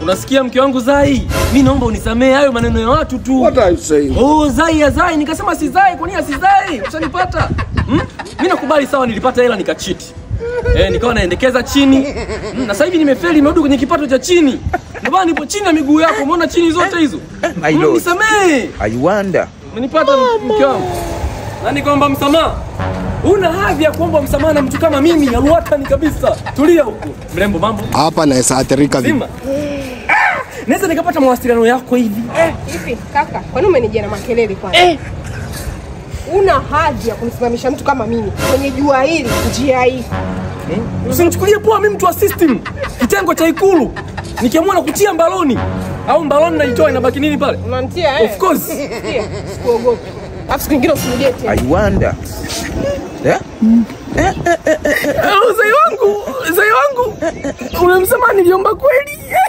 Unasikia mke wangu Zai? Mi naomba unisamehe hayo maneno ya watu tu. What are you saying? Oh, Zai ya Zai, nikasema si Zai, kwa nini asizai? Ushanipata? Hmm? Mimi nakubali sawa, nilipata hela nikachiti. Eh, nikawa naendekeza chini. Hmm, na sasa hivi nimefeli, nimerudi kwenye kipato cha chini. Ndio maana nipo chini ya miguu yako, umeona chini zote hizo? My Hmm, lord. Nisamehe. I wonder. Umenipata mke wangu? Na nikwamba msamaha. Una hadhi ya kuomba msamaha na mtu kama mimi, aluatani kabisa. Tulia huko. Mrembo mambo. Hapa naweza athirika vipi? Zima. Naweza nikapata mawasiliano yako hivi. Hivi kaka, kwani umenijia na makelele kwanza? Una hadhi ya kumsimamisha mtu kama mimi kwenye jua hili, njia hii? Usinichukulie poa mimi mtu wa system. Kitengo cha ikulu. Nikiamua na kutia mbaloni au mbaloni naitoa inabaki nini pale? Unanitia eh? Of course. Sikia, Sikuogopi. Alafu siku nyingine usirudie tena. I wonder. Yeah? Eh, Zai wangu, Zai wangu. Unamsema niliomba kweli?